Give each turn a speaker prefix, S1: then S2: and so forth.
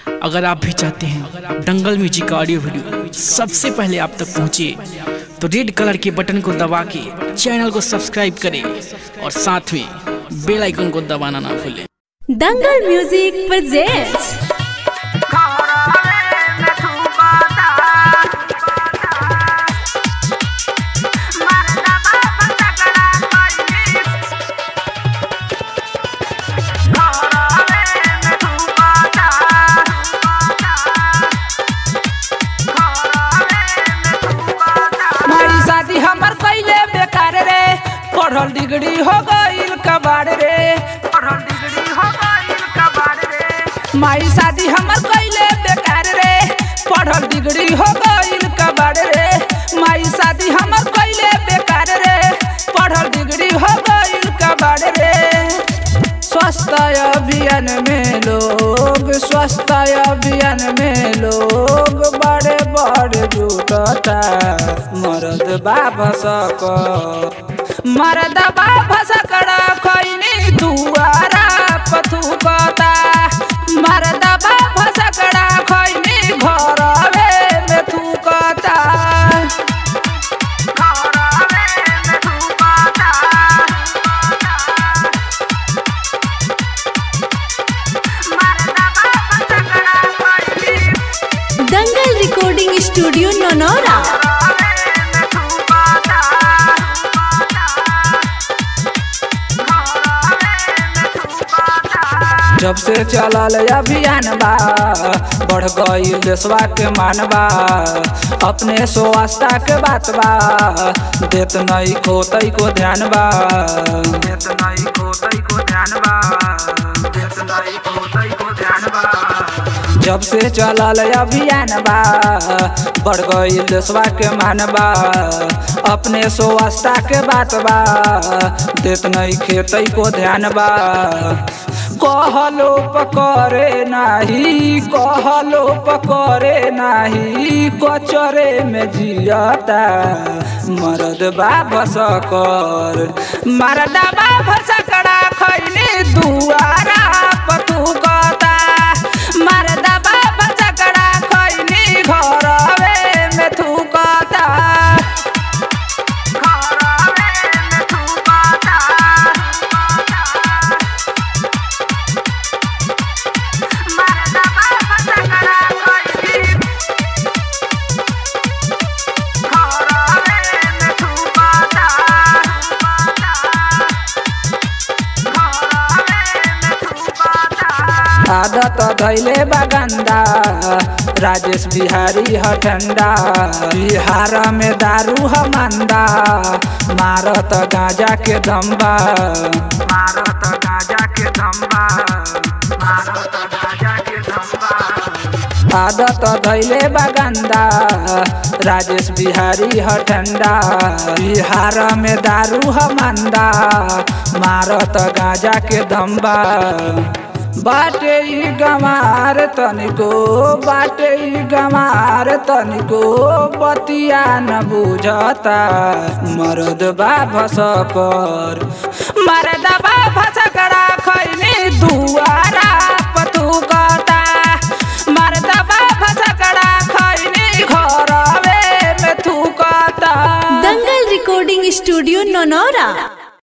S1: अगर आप भी चाहते हैं दंगल म्यूजिक का ऑडियो वीडियो सबसे पहले आप तक पहुंचे तो रेड कलर के बटन को दबा के चैनल को सब्सक्राइब करें और साथ में बेल आइकन को दबाना ना भूलें
S2: दंगल म्यूजिक presents
S3: मारी शादी हमर कैले बेकार रे पढ़ल डिग्री हो गईल कबाड़ रे पढ़ल डिग्री हो गईल कबाड़ रे मारी शादी हमर कैले बेकार रे पढ़ल डिग्री हो गईल कबाड़ रे मारी शादी हमर कैले बेकार रे पढ़ल डिग्री हो गईल कबाड़ रे स्वास्थ्य अभियान में लोग स्वास्थ्य अभियान में लोग बड़े बड़े जुटता मरद बाबा सक मरद बाबा सकड़ा खैनी दुआरा पथुकता मरद बाबा सकड़ा खैनी घरवे में थुकता घरवे में थुकता
S2: दंगल रिकॉर्डिंग स्टूडियो नौनौरा
S3: जब से चलल अभियान बा बढ़ गई देशवा के मानबा अपने स्वास्थ्य के बात बा देत नहीं को तई को ध्यान बा देत नहीं को तई को ध्यान बा देत नहीं को तई को ध्यान बा जब से चलल अभियान बा बढ़ गई देशवा के मानबा अपने स्वास्थ्य के बात बा देत नहीं खेतई को ध्यान बा कहलो पकड़े नाही कहलो पकड़े नाही कचरे में जियता मरद बाबा सकर मरद बाबा सकड़ा खैनी दुआरा पतुकता मरद बाबा सकड़ा खैनी घरवे में थुकता घरवे में थुकता आदत धैले बगंदा राजेश बिहारी हठंडा बिहार में दारू हमंदा मारत गांजा के दम्बा मारत गांजा के दम्बा मारत गांजा के दम्बा आदत धैले बगंदा राजेश बिहारी हठंडा बिहार में दारू हमंदा मारत गांजा के दम्बा बाटे ई गमार तनिको बाटे ई गमार तनिको बतिया न बुझता मरद बाबा सकर मरद